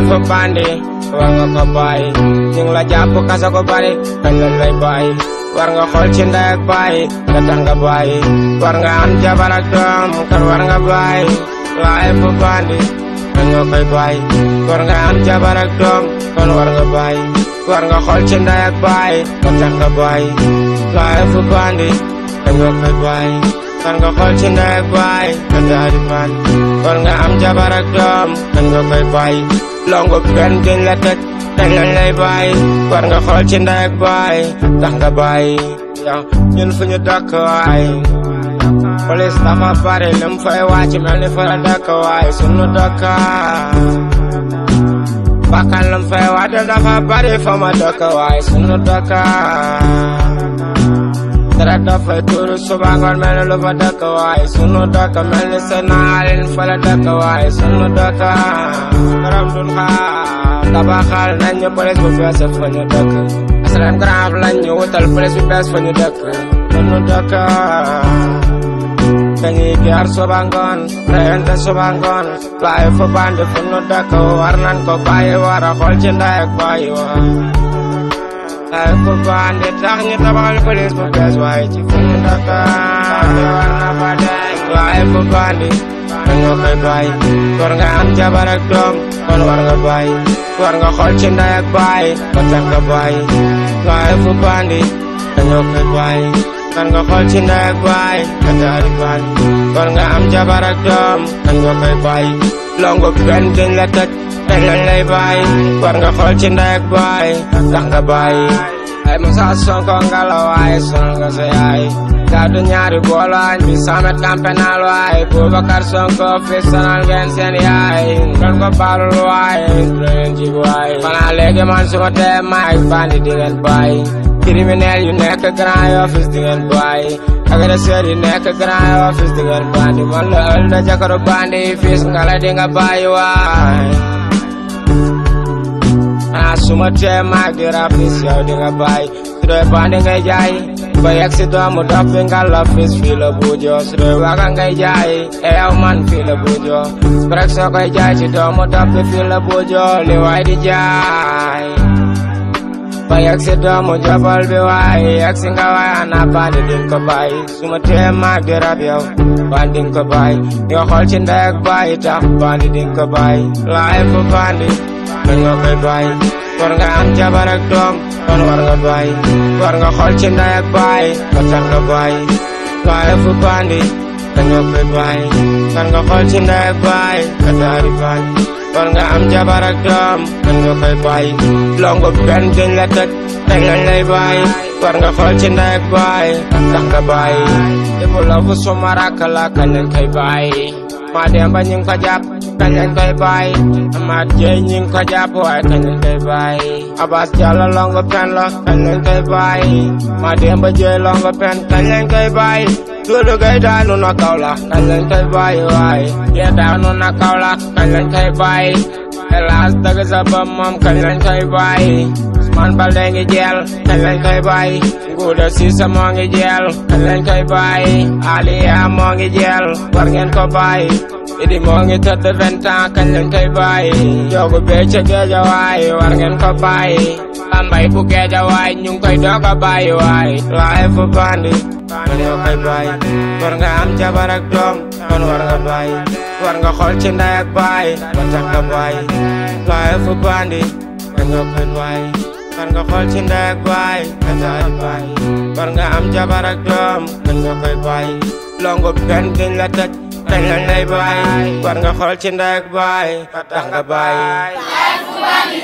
fu bandi war nga ko bàyyi ñu ngi la jàpp kasa ko bari kañ lañ lay bàyyi war nga xool ci ndey ak bàyyi nga tax nga bàyyi war nga am jabar ak doom kan war nga bàyyi waaye fu bandi kañ nga koy bàyyi war nga am jabar ak doom kon war nga bàyyi war nga xool ci ndey ak bàyyi nga tax nga bàyyi waaye fu bandi kañ nga koy bàyyi war nga xool ci ndey ak bàyyi nga daal di bàyyi war nga am jabar ak doom kañ nga koy bàyyi longo benn gën la tëj kañ lañ lay bàyyi war nga xool ci ndey ak bàyyi tax nga bàyyi yow ñun fu ñu dëkk waay police dafa bari lim fay wàcc mel ni fa la dëkk waay sunu dëkk bakkan lim fay wàcc dafa bari fa ma dëkk waay sunu dëkk dara dafay tuuru suba ngoon mel ni lu fa dëkk waay sunu dëkk mel ni seen naalin fa la dëkk waay sunu dëkk borom dun xaar tabaxal nañ ñu police bu bees fa ñu dëkk asalaam grand lañ ñu wutal police bu bees fa ñu dëkk sunu dëkk dañuy jaar suba ngoon reyante suba ngoon waaye fu bandi fu nu dëkk war nañ ko bàyyi war a xool ci ndey ak bàyyi waa waaye fu bandi tax ñu tabaxal police bu bees waaye ci fu nu dëkk war na fa deñ waaye fu bandi dañoo koy bàyyi war nga am jabar ak doom kon war nga bàyyi war nga xool ci ndey ak bàyyi ba tax nga bàyyi waaye fu bandi dañoo koy bàyyi kan nga xool ci ndey ak baay nga daal di bàyyi war nga am jabar ak doom kan nga koy bàyyi longo benn gën la tëj kañ lañ lay bàyyi war nga xool ci ndey ak baay tax nga bàyyi ay Moussa Sonko nga la waaye sonal nga sa yaay gàddu ñaari boolo añ bi samet campenal waaye Boubacar Sonko fi sonal ngeen seen yaay ngeen ko baalul waaye leen jig waaye xanaa léegi man suma tee maay bandi di ngeen bàyyi criminel yu nekk grand office di ngeen bàyyi agresseur yu nekk grand office di ngeen bandi man la ël da jakaru bandi fis nga la di nga bàyyi waay ah suma tee maag di rafis yow di nga bàyyi su dee bandi ngay jaay ba yegg si doomu dof bi nga la fis fii la buujoo su dee waga ngay jaay e yow man fii la buujoo brek soo koy jaay ci doomu dof bi fii la buujoo li waay di jaay ba yegg si doomu jabal bi waaye yegg si nga waaye ana bandi din ko bàyyi su ma tee maag di rab yow bandi din ko bàyyi nga xool ci ndey ak bàyyi tax bandi din ko bàyyi laay fu bandi dañ nga koy bàyyi war nga am jabar ak doom kon war nga bàyyi war nga xool ci ndey ak bàyyi ba tax nga bàyyi laay fu bandi dañ nga koy bàyyi war nga xool ci ndey ak bàyyi nga daal di bàyyi war nga am jabar ak doom dañ nga koy bàyyi longo benn gën la tëj kañ lañ lay bàyyi war nga xool ci ndey ak bàyyi tax nga bàyyi ibu la fu suma rakk la kañ lañ koy bàyyi maa demba ñu ngi ko jàpp kañ lañ koy bàyyi amaat jeey ñu ngi ko jàpp waaye kañ lañ koy bàyyi abbas jàlla longo pen la kañ lañ koy bàyyi maa demba jeey longo pen kañ lañ koy bàyyi Dudu gay daanu na kaw la kañ lañ koy bàyyi waaye yee daanu na kaw la kañ lañ koy bàyyi hélas dëgg sa bëm moom kañ lañ koy bàyyi Ousmane Baldé ngi jeel kañ lañ koy bàyyi Ngouda Cissé moo ngi jeel kañ lañ koy bàyyi Aliya moo ngi jeel war ngeen ko bàyyi Idi moo ngi tëdd vingt ans kañ lañ koy bàyyi Joogu bee ca géeja waay war ngeen ko bàyyi Bambay bu géeja waay ñu ngi koy doog a bàyyi waay laay fu bandi dañoo koy bàyyi war nga am jabar ak doom kon war nga bàyyi war nga xool ci ndey ak bàyyi ba tax nga bàyyi laay fu bandi dañoo koy bàyyi war nga xool ci ndey ak bàyyi nga daal di bàyyi war nga am jabar ak doom dañoo koy bàyyi longo benn gën la tëj kañ lañ lay bàyyi war nga xool ci ndey ak bàyyi ba tax nga bàyyi